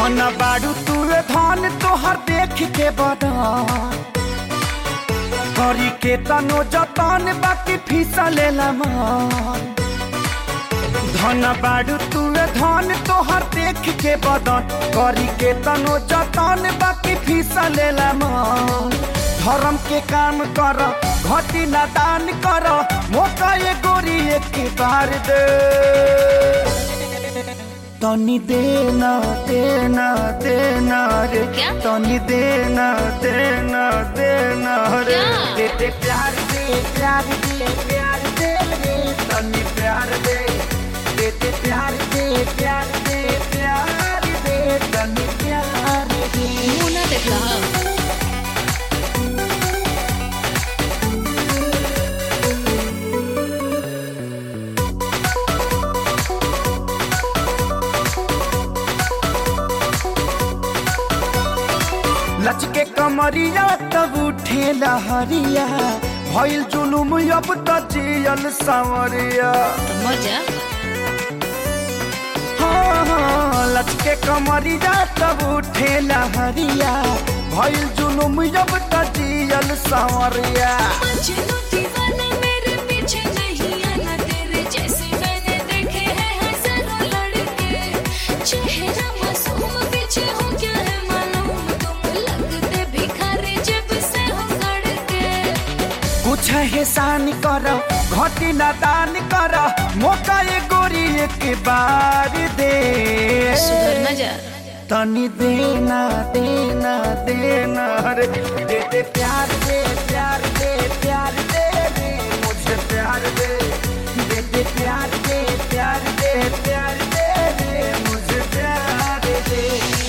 धन बाड़ू तुए धन तोहर देख के बड़ा करी के तनो जतन बाकी फीसा लेला मन धन बाड़ू तुए धन तोहर देख के बदन करी के तनो जतन बाकी फीसा लेला मन धर्म के काम कर घटी ना दान कर मौका ये गोरी एक बार दे तनी देना देना देना रे क्या? तनी देना देना देना रे क्या? दे दे प्यार दे प्यार दे प्यार दे रे तनी प्यार दे दे दे प्यार दे प्यार दे प्यार दे तनी प्यार दे मुंह ना देखा लचके कमरिया तब उठे लहरिया भइल जुलुम अब त जियल सांवरिया मजा हाँ, हाँ, लचके कमरिया तब उठे लहरिया भइल जुलुम अब त जियल सांवरिया मजनू दीवाना मेरे पीछे नहीं आना तेरे जैसे मैंने देखे हैं हजारों लड़के चेहरा मासूम पीछे हो क्या है मालूम तुम लगते भिखारी जब से हो सड़के कुछ एहसान कर घटी ना दान कर मौका ये गोरी एक बार दे सुधर ना जा तनी देना देना देना रे दे दे प्यार दे प्यार दे प्यार दे रे मुझे प्यार दे दे दे प्यार दे प्यार दे प्यार दे रे मुझे प्यार दे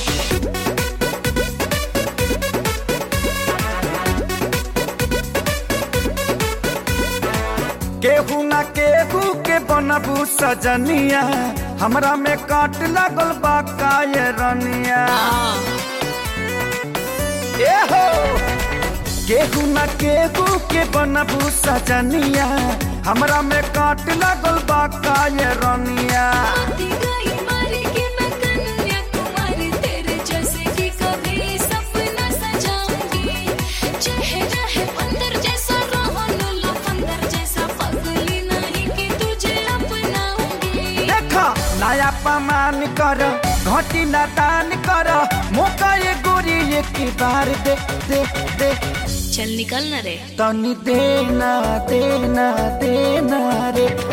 केहू ना केहू के बनबू सजनिया हमरा में काट लागल बा काये रनिया ए हो केहू ना केहू के बनबू सजनिया हमरा में काट लागल बा काये रनिया आती गई मारी कि मैं कन्याकुमारी तेरे जैसे कि कभी सपना सजाऊंगी चेहरा है बंदर जैसा रोहन लो बंदर जैसा पगली नहीं कि तुझे अपनाऊंगी देखा नया पमान कर घटी ना दान कर मौका ये गोरी एक बार दे दे दे चल निकल ना रे तनी देना देना देना रे